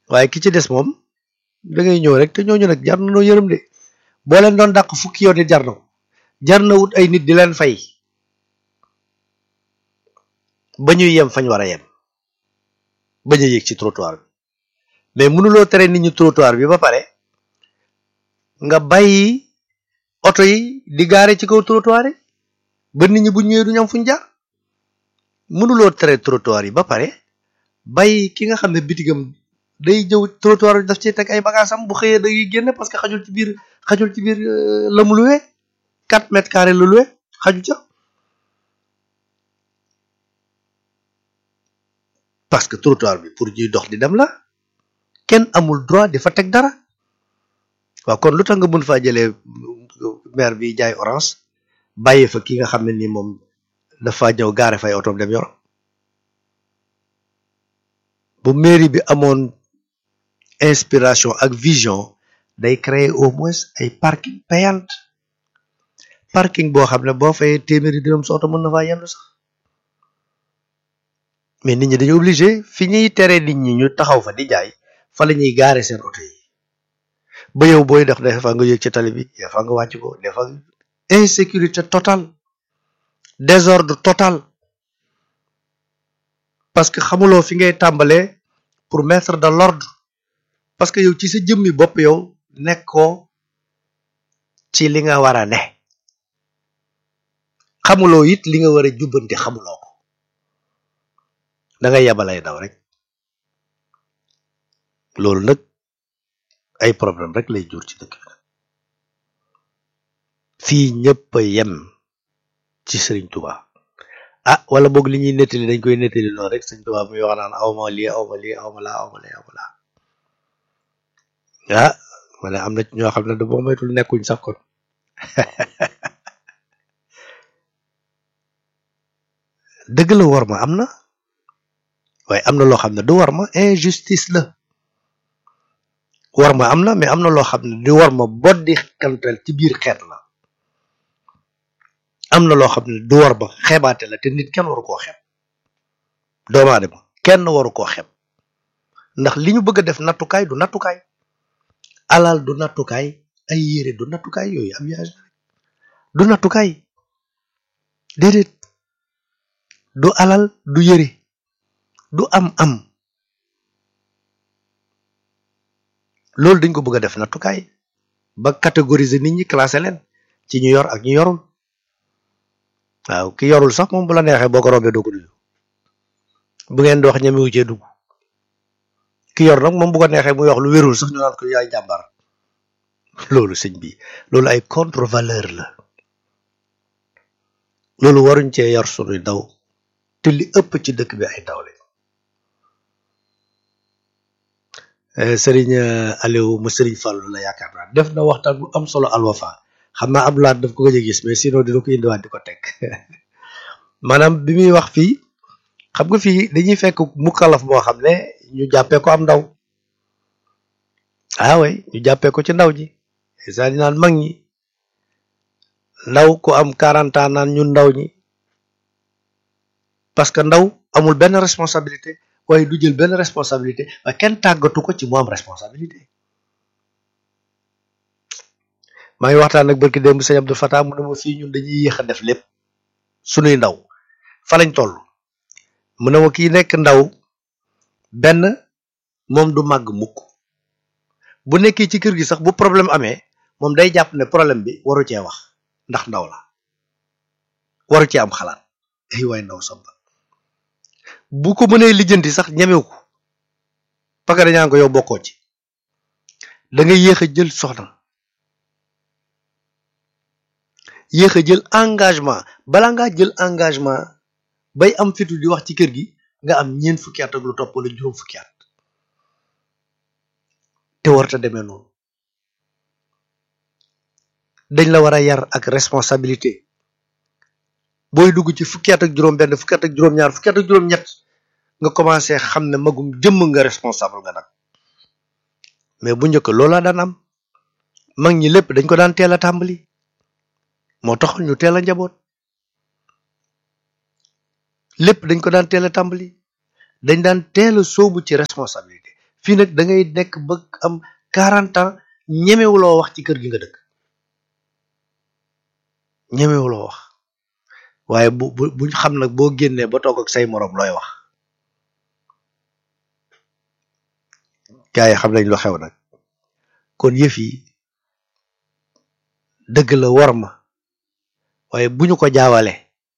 waaye ki ci des moom da ngay ñëw rek te ñooñu nag jar na noo yërëm de boo leen doon dàq fukki yoon it jar na ko jar na wut ay nit di leen fay ba ñuy yem fañ war a yem bañ a yéeg ci trottoir bi mais mënuloo tere nit ñi trottoir bi ba pare nga bàyyi oto yi di gaare ci kaw trottoir yi ba nit ñi bu ñëwee du ñu am fuñ jaar mënuloo tere trottoir yi ba pare bàyyi ki nga xam ne bitigam day jëw trottoir bi daf ci teg ay bagaasam bu xëyee da ngay génne parce que xajul ci biir xajul ci biir la mu luwee quatre mètres carrés la luwee xaju ca parce que trottoir bi pour ñuy dox di dem la kenn amul droit di fa teg dara waaw kon lu tax nga mën faa jëlee maire bi jaay orange bàyyi fa ki nga xam ne ni moom dafa ñëw gaare fay otoom dem yor bu mairie bi amoon inspiration ak vision day créer au moins ay parking payante parking boo xam ne boo fayee téeméeri dërëm sa oto mën na faa yendu sax mais nit ñi dañu obligé fi ñuy tere nit ñi ñu taxaw fa di jaay fa la ñuy gaare seen oto yi ba yow booy def des fois nga yëg ci tali bi des fois nga wàcc ko des fois insécurité totale désordre total parce que xamuloo fi ngay tàmbalee pour mettre de l'ordre parce que yow ci sa jëmmi bopp yow nekkoo ci li nga war a ne xamuloo it li nga war a jubbanti xamuloo ko da ngay yabalay daw rek loolu nag ay problème rek lay jur ci dëkk bi fii ñëpp a yem ci Sëriñ Tuba ah wala boog li ñuy nettali dañ koy nettali noonu rek Sëriñ Tuba muy wax naan awma lii awma lii awma laa awma lii awma laa ah ma ne am na ñoo xam ne da boo moytul nekkuñ sax kon dëgg la war ma am na waaye am na loo xam ne du war ma injustice la war ma am na mais am na loo xam ne du war ma boddi kantel ci biir xeet la am na loo xam ne du war ba xeebaate la te nit kenn waru koo xeeb doomu aadama kenn waru koo xeeb ndax li ñu bëgg a def nattukaay du nattukaay alal du nattukaay ay yére du nattukaay yooyu am yaage du nattukaay déedéet du alal du yére du am am loolu dañ ko bëgg a def nattukaay ba catégoriser nit ñi classé leen ci ñu yor ak ñu yorul waaw ki yorul sax moom bu la neexee boo ko rombee doo ko nuyu bu ngeen di wax ñemewu cee dugg ki yor nag moom bu ko neexee muy wax lu wérul sax ñu naan ko yaay jàmbar loolu sëñ bi loolu ay contre valeur la loolu waruñ cee yor sunuy daw te li ëpp ci dëkk bi ay daw lañ sëriñ Aliou mu sëriñ Fallou la yaakaar naa def na waxtaan bu am solo alwafa xam naa Abdou Lahad daf ko gëj a gis mais sinon dina ko indiwaat di ko teg maanaam bi muy wax fii xam nga fii dañuy fekk mukkalaf boo xam ne ñu jàppee ko am ndaw ah way ñu jàppee ko ci ndaw ji saa di naan mag ñi ndaw ku am 40 ans naan ñun ndaw ñi parce que ndaw amul benn responsabilité waaye du jël benn responsabilité waaye kenn tàggatu ko ci mu am responsabilité maa ngi waxtaan ak barki démb sëñ Abdou Fatah mu ne ma fii ñun dañuy yéex a def lépp sunuy ndaw fa lañ toll mu ne ma kii nekk ndaw benn moom du màgg mukk bu nekkee ci kër gi sax bu problème amee moom day jàpp ne problème bi waru cee wax ndax ndaw la waru cee am xalaat ay waay ndaw samba bu ko mënee lijjanti sax ñemew ko parce que dañaan ko yow bokkoo ci da nga yéex a jël soxna yéex a jël engagement bala ngaa jël engagement bay am fitu di wax ci kër gi nga am ñeent fukki at ak lu topp wala juróom fukki at te warta demee noonu dañ la war a yar ak responsabilité booy dugg ci fukki at ak juróom benn fukki at ak juróom ñaar fukki at ak juróom ñett nga commencé xam ne magum jëmm nga responsable nga nag mais bu njëkk loola daan am mag ñi lépp dañ ko daan teel a tàmbali moo taxoon ñu teel a njaboot lépp dañ ko daan teel a tàmbali dañ daan teel a sóobu ci responsabilité fii nag da ngay nekk ba am quarante ans ñemewuloo wax ci kër gi nga dëkk ñemewuloo wax waaye bu bu buñ xam nag boo génnee ba toog ak say moroom looy wax gaa yi xam nañ lu xew nag kon yëf yi dëgg la war ma waaye bu ñu ko jaawale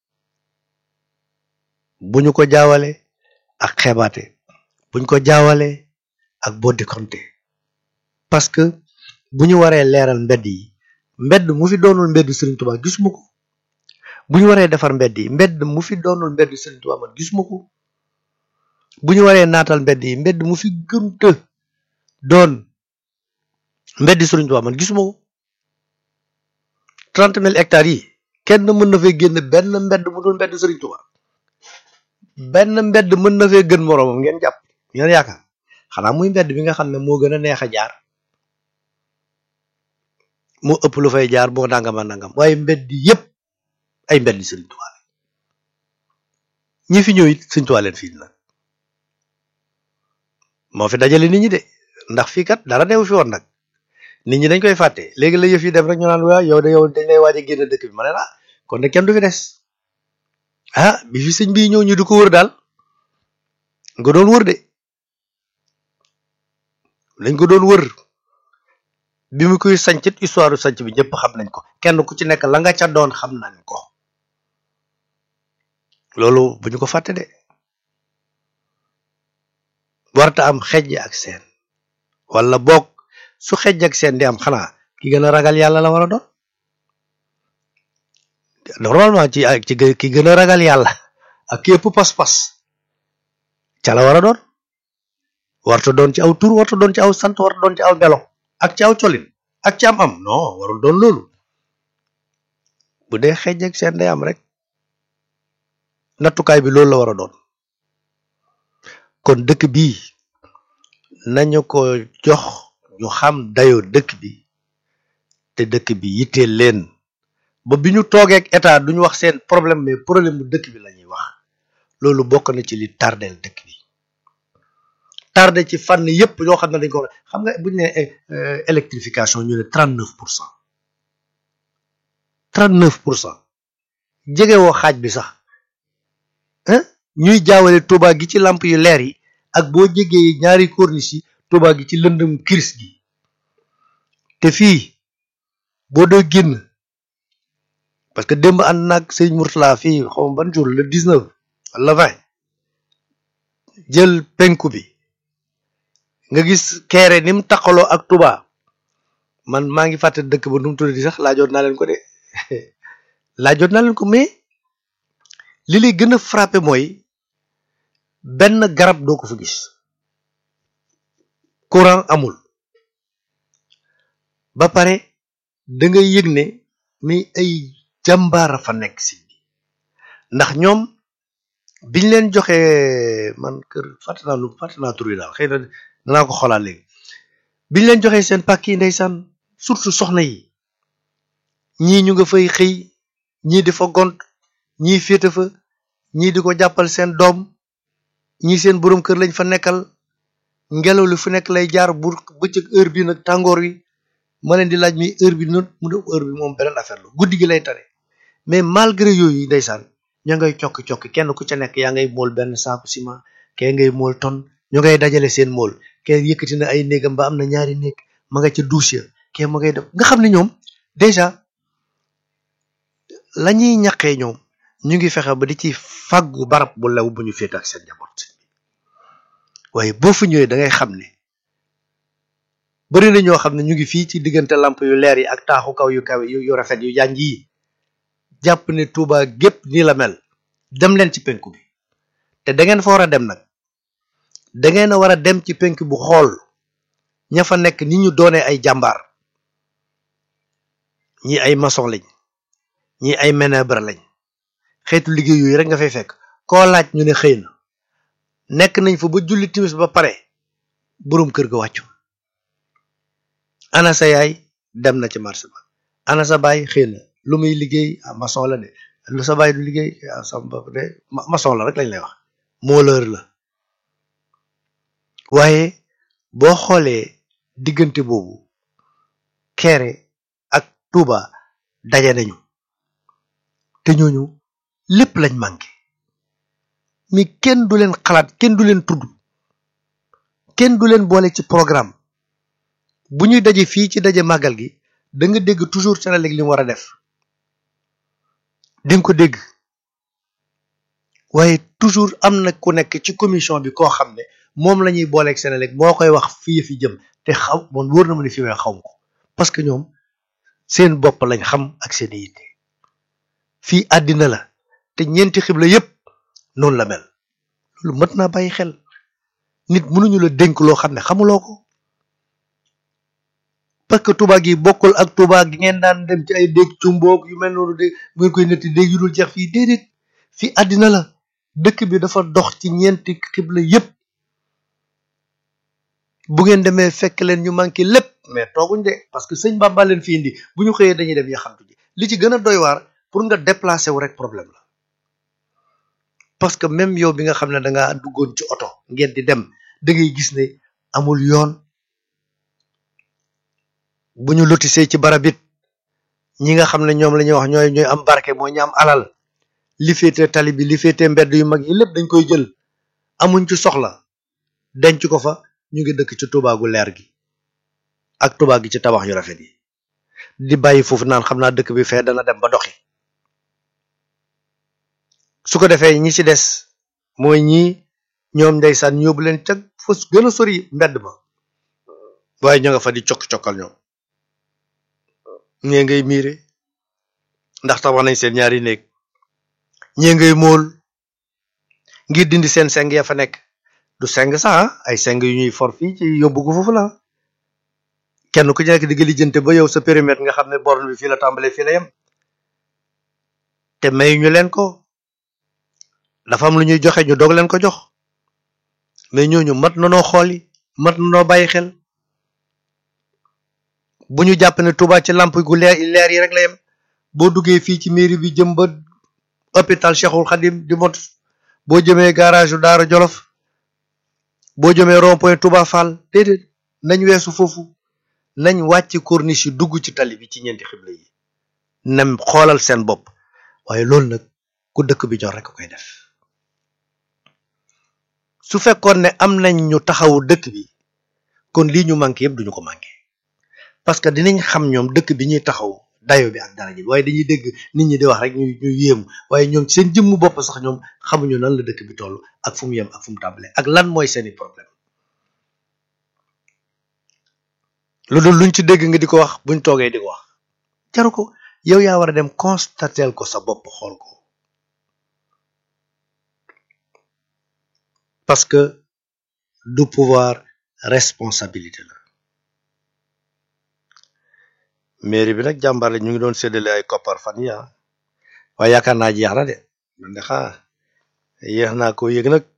bu ñu ko jaawale ak xeebaate buñ ko jaawale ak boddi konte parce que bu ñu waree leeral mbedd yi mbedd mu fi doonul mbedd Serigne Touba gisuma ko bu ñu waree defar mbedd yi mbedd mu fi doonul mbedd Serigne Touba man gisuma ko bu ñu waree naatal mbedd yi mbedd mu fi gënta doon mbedd Serigne Touba man gisuma ko trente mille hectares yi kenn mën na fee génn benn mbedd mu dul mbedd Serigne Touba benn mbedd mën na fee gën moroomam ngeen jàpp ngeen yaakaar xanaa muy mbedd bi nga xam ne moo gën a neex a jaar moo ëpp lu fay jaar boo nangama nangam waaye mbedd yépp ay mbedd Serigne Touba la ñi fi ñëw it Serigne Touba leen fii nag moo fi dajale nit ñi de ndax fii kat dara neewu fi woon nag nit ñi dañ koy fàtte léegi la yëf yi dem rek ñu naan waa yow de yow dañ lay waaj a génn dëkk bi ma ne la kon de kenn du fi des ah bi fi sëñ bii ñëw ñu di ko wër daal nga doon wër de lañ ko doon wër bi mu koy sancit histoire sanc bi ñëpp xam nañ ko kenn ku ci nekk la nga ca doon xam nañ ko loolu bu ñu ko fàtte de warta am xejj ak seen wala boog su xejj ak seen di am xanaa ki gën a ragal yàlla la war a doon normalement ci ci ki gën a ragal yàlla ak képp pas-pas ca la war a doon warta doon ci aw tur warta doon ci aw sant warta doon ci aw melo ak ci aw colin ak ci am am non warul doon loolu bu dee xejj ak seen day am rek nattukaay bi loolu la war a doon kon dëkk bi nañu ko jox ñu xam dayoo dëkk bi te dëkk bi yitteel leen ba bi ñu toogeek état duñu wax seen problème mais problème bu dëkk bi la ñuy wax loolu bokk na ci li tardeel dëkk bi tardé ci fànn yépp yoo xam ne dañ ko xam nga buñu ne électrification ñu ne trente neuf pour cent trente neuf pour cent jege woo xaaj bi sax ñuy jaawale Touba gi ci lamp yu leer yi ak boo jegee ñaari corniche yi Touba gi ci lëndëm kiris gi te fii boo doo génn parce que démb ànd naag sëñ Mourtala fii xaw ma ban jour le 19 wala 20 jël penku bi nga gis keere ni mu taqaloo ak Touba man maa ngi fàtte dëkk ba nu mu tudd di sax laajoon naa leen ko de laajoon naa leen ko mais li lay gën a frappé mooy benn garab doo ko fa gis courant amul ba pare da ngay yëg ne mais ay jàmbaara fa nekk si bi ndax ñoom biñ leen joxee man kër fàtte naa lu fàtte naa tur yi daal xëy na danaa ko xoolaat léegi biñ leen joxee seen pàkk yi ndeysaan surtout soxna yi ñii ñu nga fay xëy ñii di fa gont ñii féete fa ñii di ko jàppal seen doom ñii seen boroom kër lañ fa nekkal ngelaw li fu nekk lay jaar bu bëccëg heure bi nag tàngoor wi ma leen di laaj mi heure bi noonu mu def heure bi moom beneen affaire la guddi gi lay tane mais malgré yooyu ndeysaan ña ngay cokki cokki kenn ku ca nekk yaa ngay mool benn saaku ciment kee ngay mool ton ñu ngay dajale seen mool kee yëkkati na ay néegam ba am na ñaari néeg ma nga ca douche ya kee ma ngay def nga xam ne ñoom déjà la ñuy ñaqee ñoom ñu ngi fexe ba di ci fàggu barab bu lew bu ñu féete ak seen njaboot waaye boo fa ñëwee da ngay xam ne bari na ñoo xam ne ñu ngi fii ci diggante lamp yu leer yi ak taaxu kaw yu kaw yu rafet yu jànj yi jàpp ne Touba gépp nii la mel dem leen ci penku bi te da ngeen fa war a dem nag da ngeen a war a dem ci penku bu xool ña fa nekk ni ñu doonee ay jàmbaar ñi ay maçon lañ ñi ay ménèbre lañ xeetu liggéey yooyu rek nga fay fekk koo laaj ñu ne xëy na nekk nañ fa ba julli timis ba pare boroom kër ga wàccu ana sa yaay dem na ci marché ba ana sa baay xëy na lu muy liggéey ah maçon la de lu sa baay du liggéey ah sa bopp de maçon la rek lañ lay wax mooleur la waaye boo xoolee diggante boobu Kéré ak Touba daje nañu te ñooñu lépp lañ manqué mi kenn du leen xalaat kenn du leen tudd kenn du leen boole ci programme bu ñuy daje fii ci daje màggal gi da nga dégg toujours Senelec li mu war a def di nga ko dégg waaye toujours am na ku nekk ci commission bi koo xam ne moom la ñuy booleeg Senelec moo koy wax fii fi jëm te xaw moom wóor na ma ne fi may xaw ma ko parce que ñoom seen bopp lañ xam ak seen yitte fii àddina la te ñeenti xibla yépp noonu la mel loolu mët naa bàyyi xel nit mënuñu la dénk loo xam ne xamuloo ko parce que Touba gi bokkul ak Touba gi ngeen daan dem ci ay déeg cumboog yu mel noonu dégg bu ngeen koy netti déeg yu dul jeex fii déedéet fii àddina la dëkk bi dafa dox ci ñeenti xibla yépp bu ngeen demee fekk leen ñu manqué lépp mais tooguñ de parce que sëñ Bamba leen fi indi bu ñu xëyee dañuy dem yaxantu ji li ci gën a doy waar pour nga déplacer wu rek problème la parce que même yow bi nga xam ne da ngaa duggoon ci oto ngeen di dem da ngay gis ne amul yoon bu ñu lotisee ci barab it ñi nga xam ne ñoom la ñuy wax ñooy ñooy am barke moo ñu am alal li féete tali bi li féete mbedd yu mag yi lépp dañ koy jël amuñ ci soxla denc ko fa ñu ngi dëkk ci Touba gu leer gi ak Touba gi ci tabax yu rafet yi di bàyyi foofu naan xam naa dëkk bi fee dana dem ba doxi su ko defee ñi ci des mooy ñii ñoom ndeysaan ñu yóbbu leen ca fa gën a sori mbedd ma waaye ñoo nga fa di cokk-cokkal ñoom ñee ngay miire ndax tabax nañ seen ñaari néeg ñee ngay mool ngir dindi seen seng ya fa nekk du seng sax ay seng yu ñuy for fii ci yóbbu ko foofu la kenn ku ci nekk di nga lijjante ba yow sa périmètre nga xam ne borne bi fii la tàmbalee fii la yem te may ñu leen ko dafa am lu ñuy joxe ñu doog leen ko jox mais ñooñu mat na noo xooli mat na noo bàyyi xel bu ñu jàpp ne Touba ci lamp gu leer leer yi rek la yem boo duggee fii ci mairie bi jëm ba hôpital Cheikhul Khadim di mot boo jëmee garage yu Daara Jolof boo jëmee rond point Touba Fall déedéet nañ weesu foofu nañ wàcc corniche yi dugg ci tali bi ci ñeenti xibla yi nem xoolal seen bopp waaye loolu nag ku dëkk bi ñor rek koy def su fekkoon ne am nañ ñu taxawu dëkk bi kon lii ñu manqué yëpp duñu ko manqué parce que dinañ xam ñoom dëkk bi ñuy taxaw dayo bi ak dara ji waaye dañuy dégg nit ñi di wax rek ñu ñu yéemu waaye ñoom seen jëmmu bopp sax ñoom xamuñu nan la dëkk bi toll ak fu mu yem ak fu mu tàmbalee ak lan mooy seeni problème lu dul luñ ci dégg nga di ko wax buñ toogee di ko wax jaru ko yow yaa war a dem constater ko sa bopp xool ko parce que du pouvoir responsabilité la mairie bi nag jàmbaar la ñu ngi doon séddale ay koppar fan yi waaye yaakaar naa jeex na de man de xaa yéex naa ko yëg nag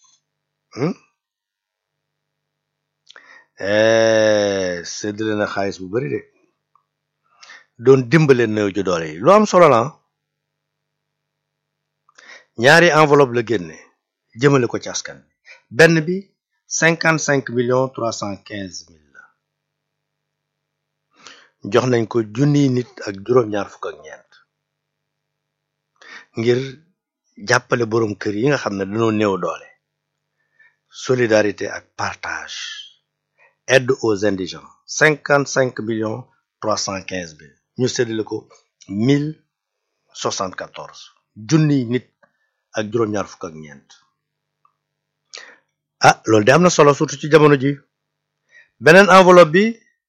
séddale na xaalis bu bari de doon dimbale néew ju doole yi lu am solo la ñaari enveloppe la génne jëmale ko ci askan bi benn bi cinquante cinq millions trois cent quinze mille la jox nañ ko junniy nit ak juróom-ñaar fukk ak ñeent ngir jàppale boroom kër yi nga xam ne dañoo néew doole solidarité ak partage aide aux indigents cinquante cinq millions trois cent quinze mille ñu séddale ko mille soixante quatorze junniy nit ak juróom-ñaar fukk ak ñeent ah loolu de am na solo surtout ci jamono ji beneen enveloppe bi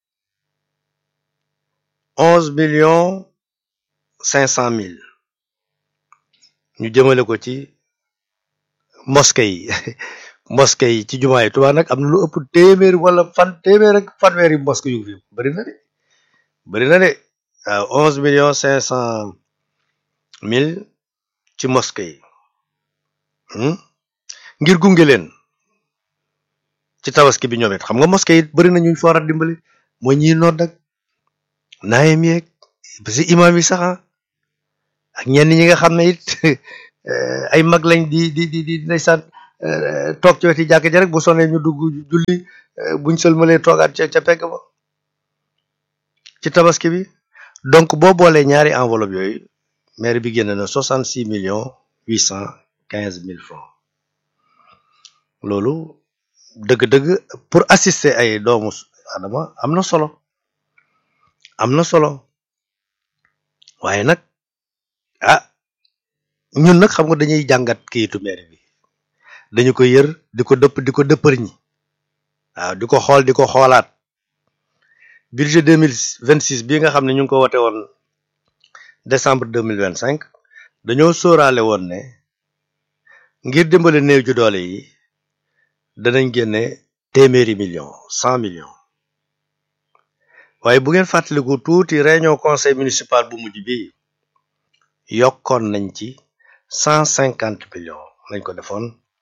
onze millions cinq cent mille ñu jëmale ko ci mosquée yi mosquée yi ci jumaa yi Tuubaa nag am na lu ëpp téeméer wala fan téeméer ak fanweeri mosquée yu fi bari na de bari na de waaw onze millions cinq cent mille ci mosquée yi ngir gunge leen ci tabaski bi ñoom it xam nga mosquée it bari na ñu fa war a dimbali mooy ñiy nodd ak naayam yeeg ba si imaam yi sax ak ñenn ñi nga xam ne it ay mag lañ di di di di ndeysaan toog ci weti jàkk ja rek bu sonee ñu dugg julli buñ sëlmalee toogaat ca ca pegg ba ci tabaski bi donc boo boolee ñaari enveloppe yooyu maire bi génn na soixante six millions huit cent quinze mille francs loolu dëgg-dëgg pour assister ay doomu adama am na solo am na solo waaye nag ah ñun nag xam nga dañuy jàngat kayitu maire bi dañu ko yër di ko dëpp di ko dëppër ñi waaw di ko xool di ko xoolaat budget deux mille vingt six bii nga xam ne ñu ngi ko wote woon décembre deux mille vingt cinq dañoo sóoraale woon ne ngir dimbale néew ju doole yi danañ génne téeméeri million cent millions waaye bu ngeen fàttaliku tuuti réunion conseil municipal bu mujj bi yokkoon nañ ci cent cinquante millions lañ ko defoon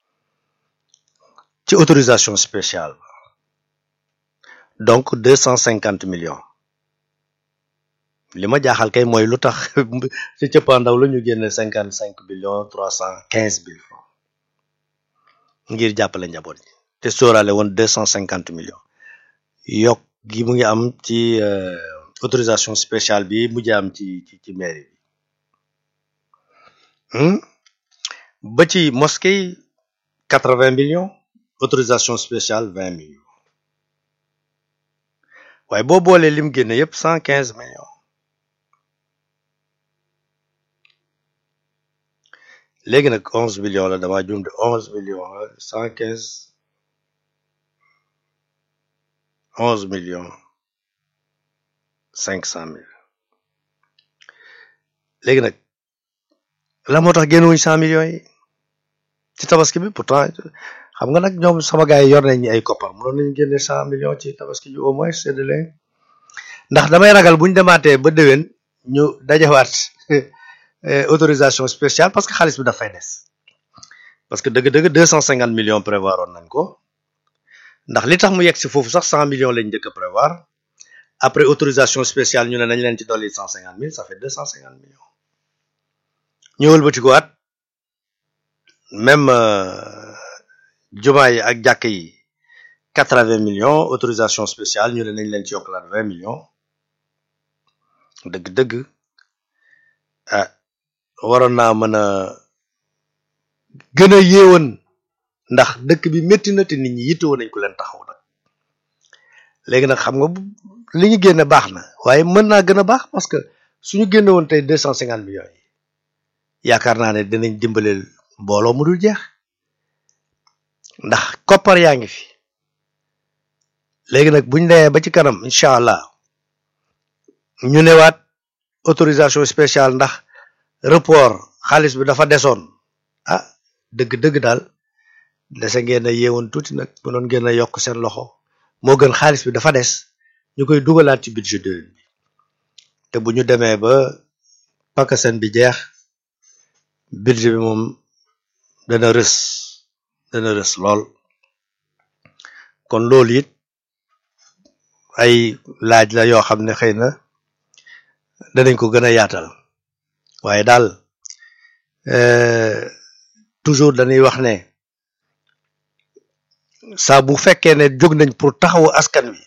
ci autorisation spéciale donc deux cent cinquante millions li ma jaaxal kay mooy lu tax ci cëppaandaw la ñu génne cinquante cinq millions trois cent quinze mille francs ngir jàppale njaboot yi te sóoraale woon deux cent cinquante millions yokk gi mu ngi am ci autorisation spéciale bi mujj am ci ci ci mairie bi ba ci mosquée quatre vingt millions autorisation spéciale vingt millions waaye boo boolee lim génne yëpp cent quinze millions léegi nag onze millions la dama jum de onze millions cent quinze onze millions cinq cent mille léegi nag la moo tax génnewuñ cent millions yi ci tabaski bi pourtant xam nga nag ñoom sama gars yi yor nañ ay koppar mënoon nañu génne cent millions ci tabaski bi au moins c'est de leen ndax damay ragal buñ demaatee ba déwén ñu dajawaat autorisation spéciale parce que xaalis bi dafay des parce que dëgg-dëgg deux cent cinquante millions prévoir oon nañ ko ndax li tax mu yegg si foofu sax cent millions lañ njëkk a prévoir après autorisation spéciale ñu ne nañ leen ci dolli cent cinquante mille ça fait deux cent cinquante millions ñëwal batikuwaat même jumaa yi ak jàkk yi quatre-vingts millions autorisation spéciale ñu ne nañ leen ci yokkalaat vingt millions dëgg-dëgg ah waroon naa mën a gën a yéewoon ndax dëkk bi métti na te nit ñi yittewoo nañ ko leen taxaw nag léegi nag xam nga li ñu génne baax na waaye mën naa gën a baax parce que suñu génne woon tey deux cent cinquante millions yi yaakaar naa ne dinañ dimbaleel mbooloo mu dul jeex ndax koppar yaa ngi fi léegi nag buñ demee ba ci kanam incha allah ñu newaat autorisation spéciale ndax report xaalis bi dafa desoon ah dëgg-dëgg daal dese ngeen a yeewoon tuuti nag mënoon ngeen a yokk seen loxo moo gën xaalis bi dafa des ñu koy dugalaat ci budget déwén bi te bu ñu demee ba pakaseen bi jeex budget bi moom dana rës dana rës lool kon loolu it ay laaj la yoo xam ne xëy na danañ ko gën a yaatal waaye daal toujours dañuy wax ne saa bu fekkee ne jóg nañ pour taxawu askan wi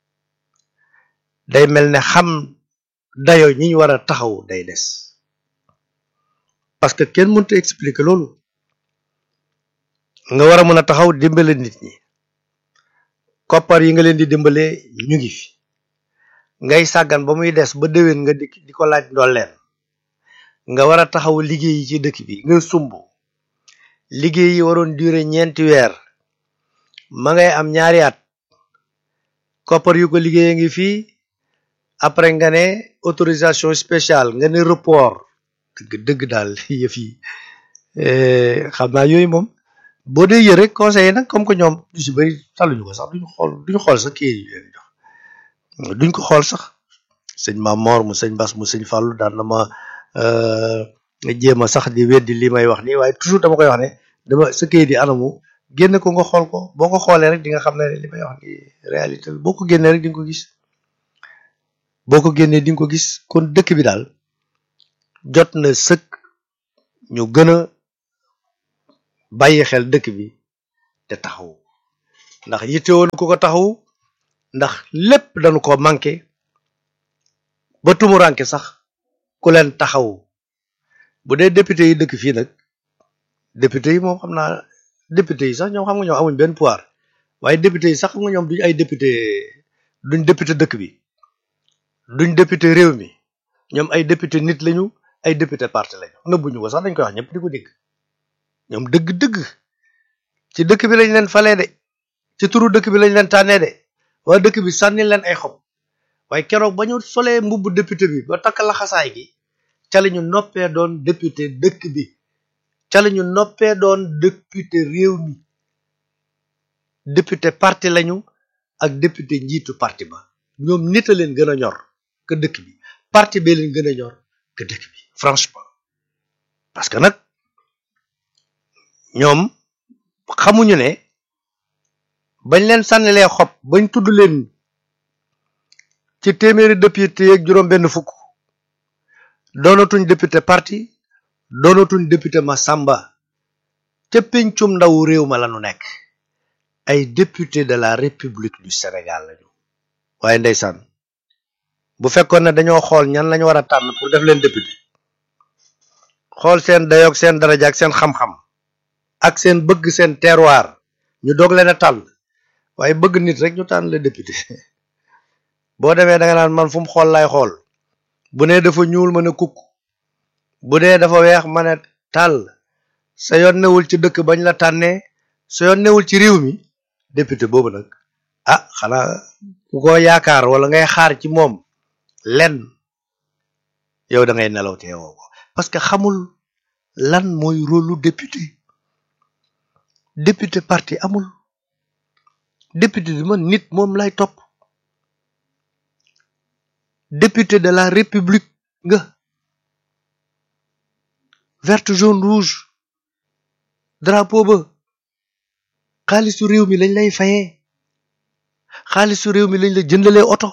day mel ne xam dayo ñi ñu war a taxaw day des parce que kenn mënta expliquer loolu nga war a mën a taxaw dimbale nit ñi koppar yi nga leen di dimbale ñu ngi fi ngay sàggan ba muy des ba déwén nga di di ko laaj ndolleen nga war a taxaw liggéey yi ci dëkk bi nga sumb liggéey yi waroon durer ñeenti weer ma ngay am ñaari at koppar yu ko liggéeyee ngi fii après nga ne autorisation spéciale nga ne report dëgg dëgg daal yëf yi xam naa yooyu moom boo dee yër rek conseiller nag comme que ñoom du si bëri taluñu ko sax duñu xool duñu xool sax kii yi leen jox duñ ko xool sax sëñ Maam Mor mu sëñ Bass mu sëñ Fallou daan na ma jéem a sax di weddi li may wax nii waaye toujours dama koy wax ne dama sa kayit yi anamu génne ko nga xool ko boo ko xoolee rek di nga xam ne li may wax ni réalité boo ko génnee rek di nga ko gis boo ko génnee di nga ko gis kon dëkk bi daal jot na sëkk ñu gën a bàyyi xel dëkk bi te taxaw ndax yittewoon ku ko taxawu ndax lépp dañu ko manqué ba tumuranke sax ku leen taxawu bu dee député yi dëkk fii nag député yi moom xam naa député yi sax ñoom xam nga ñoom amuñ benn pouvoir waaye député yi sax xam nga ñoom duñ ay député duñ député dëkk bi duñ député réew mi ñoom ay député nit lañu ay député parti lañu nëbbuñu ko sax dañ koy wax ñëpp di ko dégg ñoom dëgg-dëgg ci dëkk bi lañ leen falee de ci turu dëkk bi lañ leen tànnee de waa dëkk bi sànni leen ay xob waaye keroog ba ñu solee mbubb député bi ba takk laxasaay gi ca la ñu noppee doon député dëkk bi ca la ñu noppee doon député réew mi député parti lañu ak député njiitu parti ba ñoom nit a leen gën a ñor que dëkk bi parti bee leen gën a ñor que dëkk bi franchement parce que nag ñoom xamuñu ne bañ leen sànnilee xob bañ tudd leen ci téeméeri député yeeg juróom benn fukk doonatuñ député parti doonatuñ député Massamba ca pencum ndawu réew ma lañu nekk ay député de la république du Sénégal lañu waaye ndeysaan bu fekkoon ne dañoo xool ñan lañu war a tànn pour def leen député xool seen dayoog seen daraja ak seen xam-xam ak seen bëgg seen terroir ñu doog leen a tànn waaye bëgg nit rek ñu tànn la député boo demee da nga naan man fu mu xool lay xool bu nee dafa ñuul ma ne kukk bu dee dafa weex ma ne tàll sa yoon newul ci dëkk bañ la tànnee sa yoon newul ci réew mi député boobu nag ah xanaa ku ko yaakaar wala ngay xaar ci moom lenn yow da ngay nelaw te yow ko parce que xamul lan mooy rôlu député député parti amul député bi man nit moom lay topp député de la république nga verte jaune rouge drapeau ba xaalisu réew mi lañ lay fayee xaalisu réew mi lañ la jëndalee oto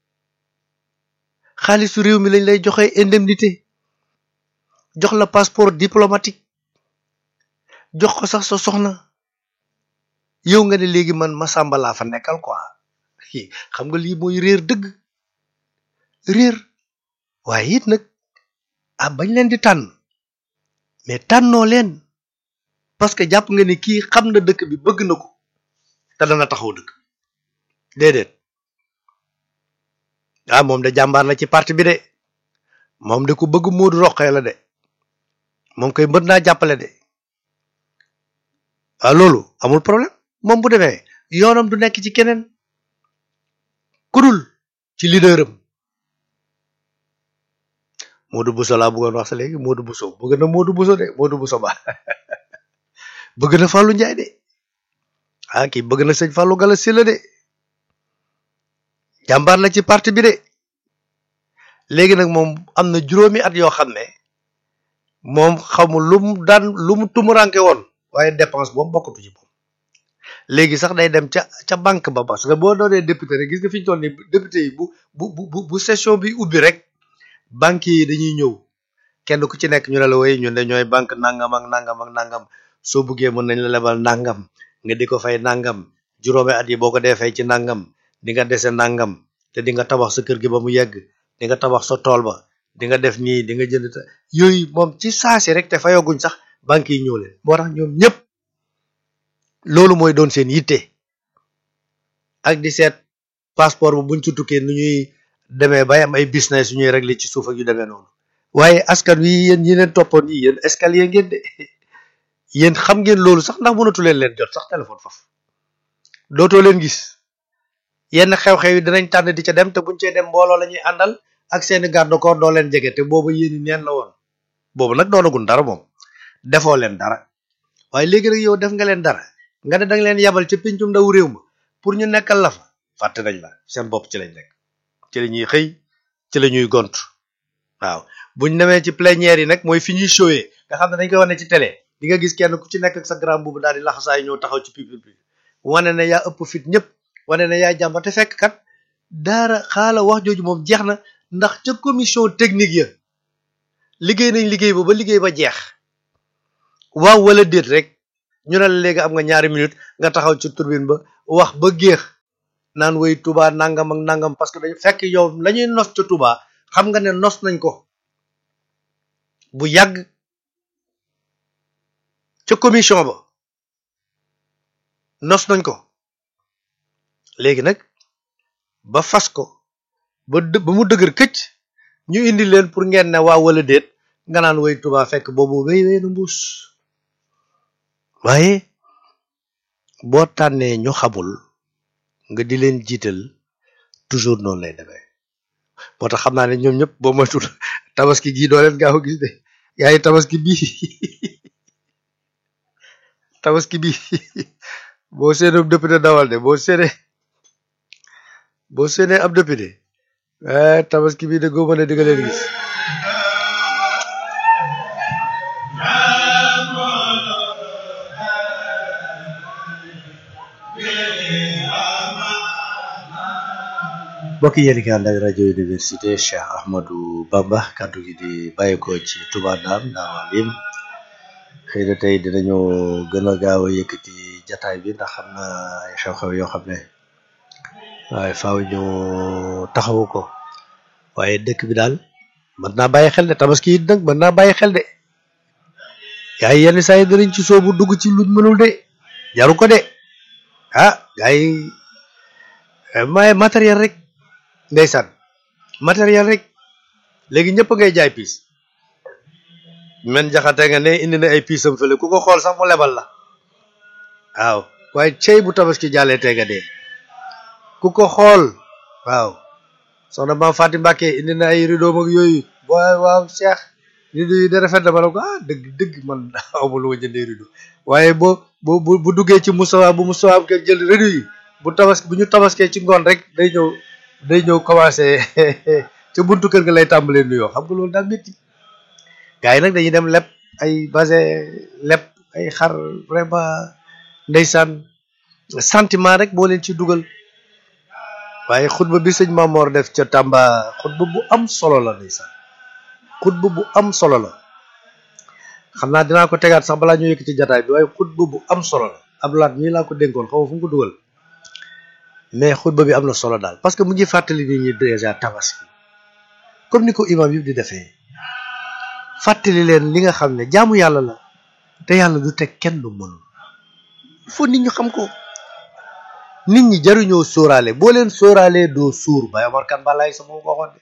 xaalisu réew mi lañ lay joxe indemnité jox la passeport diplomatique jox ko sax sa soxna yow nga ne léegi man Massamba laa fa nekkal quoi xam nga lii mooy réer dëgg réer waaye it nag ah bañ leen di tànn mais tànnoo leen parce que jàpp nga ni kii xam na dëkk bi bëgg na ko te dana taxaw dëkk déedéet ah moom de jàmbaar la ci parti bi de moom de ku bëgg Moodu Roqee la de moom koy mën naa jàppale de ah loolu amul problème moom bu demee yoonam du nekk ci keneen kudul ci leaderam Modou Bousso laa bëggoon wax sa léegi Modou Bousso bëgg na Modou Bousso de Modou Bousso ba bëgg na Fallou Ndiaye de ah kii bëgg na sëñ Fallou Gala Sylla de jàmbaar la ci parti bi de léegi nag moom am na juróomi at yoo xam ne moom xamul lu mu daan lu mu tumuranke woon waaye dépense boobu bokkatu ci moom léegi sax day dem ca ca banque ba parce que boo doonee député rek gis nga fi ñu toll nii député yi bu bu bu bu session bi ubbi rek banque yi dañuy ñëw kenn ku ci nekk ñu ne la way ñun de ñooy banque nangam ak nangam ak nangam soo buggee mën nañ la lebal nangam nga di ko fay nangam juróomi at yi boo ko dee fay ci nangam di nga dese nangam te di nga tabax sa kër gi ba mu yegg di nga tabax sa tool ba di nga def nii di nga jënd yooyu moom ci saasi rek te fayaguñ sax banque yi ñëw leen moo tax ñoom ñëpp loolu mooy doon seen yitte ak di seet passeport bu buñ ci tukkee nu ñuy demee bay am ay business yu ñuy régler ci suuf ak yu demee noonu waaye askan wi yéen ñi leen toppoon yi yéen escalier ngeen de yéen xam ngeen loolu sax ndax mënatu leen leen jot sax téléphone foofu dootoo leen gis yenn xew-xew yi dinañ tànn di ca dem te buñ cee dem mbooloo la ñuy àndal ak seeni garde corps doo leen jege te boobu yéen i neen la woon boobu nag doonagun dara moom defoo leen dara waaye léegi nag yow def nga leen dara nga ne danga leen yabal ca pincum ndaw réew ma pour ñu nekkal la fa fàtte nañ la seen bopp ci lañ nekk ci la ñuy xëy ci la ñuy gont waaw buñ demee ci plénière yi nag mooy fi ñuy showee nga xam ne dañ koy wane ci télé di nga gis kenn ku ci nekk ak sa grand boobu daal di laxasaay ñëw taxaw ci public bi wane ne yaa ëpp fit ñëpp wane ne yaa jàmba te fekk kat daara xaala wax jooju moom jeex na ndax ca commission technique ya liggéey nañ liggéey ba ba liggéey ba jeex waaw wala déet rek ñu ne la léegi am nga ñaari minute nga taxaw ci turbine ba wax ba géex naan way Touba nangam ak nangam parce que dañu fekk yow la ñuy nos ca Touba xam nga ne nos nañ ko bu yàgg ca commission ba nos nañ ko léegi nag ba fas ko ba dë ba mu dëgër këcc ñu indi leen pour ngeen ne waaw wala déet nga naan way Touba fekk boobu wéy wéy na mbuus waaye boo tànnee ñu xamul nga di leen jiital toujours noonu lay demee moo tax xam naa ne ñoom ñëpp boo moytul tabaski gii doo leen gaaw a gis de yaay tabaski bii tabaski bii boo seenee ab député dawal de boo seenee boo seenee ab député eh tabaski bii de góoba ne di nga leen gis mbokk yéen ki ànd ak rajo université Cheikh Ahmadou Bamba kàddu gi di bàyyeekoo ci Touba Ndam Ndam Alim xëy na tey dinañu gën a gaaw a yëkkati jataay bi ndax xam na ay xew-xew yoo xam ne waaye faaw ñu taxawu ko waaye dëkk bi daal mën naa bàyyi xel de tabaski it nag mën naa bàyyi xel de gaa yi yenn saa yi danañ ci soobu dugg ci luñ mënul de jaru ko de ah gaa yi may matériel rek ndeysaan matériel rek léegi ñëpp ngay jaay piis men jaxate nga ne indi na ay piisam fële ku ko xool sax mu lebal la waaw waaye cey bu tabaski jàllee tey nga dee ku ko xool waaw soxna maam Fatim Mbàkke indi na ay rideau ak yooyu waaw waaw Cheikh rideau yi da rafet na ma ne ko ah dëgg dëgg man awma lu ma jëndee rideau waaye boo bu bu bu duggee ci musawa bu musawa am ke jël rideau yi bu tabaski bu ñu tabaskee ci ngoon rek day ñëw day ñëw commencé ca buntu kër nga lay tàmbalee nuyoo xam nga loolu daal métti gars yi nag dañuy dem leb ay base leb ay xar vraiment ndeysaan sentiment rek boo leen ci dugal waaye xutba bi sëñ Mamor def ca Tamba xutba bu am solo la ndeysaan xutba bu am solo la xam naa dinaa ko tegaat sax balaa ñu yëkk ci jataay bi waaye xutba bu am solo la ab laat mii laa ko dénkoon xaw ma fu mu ko dugal mais xutba bi am na solo daal parce que mu ngi fàttali nit ñi déjà tabaski comme ni ko imam yëpp di defee fàttali leen li nga xam ne jaamu yàlla la te yàlla du teg kenn du mënul il faut nit ñu xam ko nit ñi jaruñoo sóoraale boo leen sóoraalee doo suur Baye Omar Kane balaay sama ko waxoon de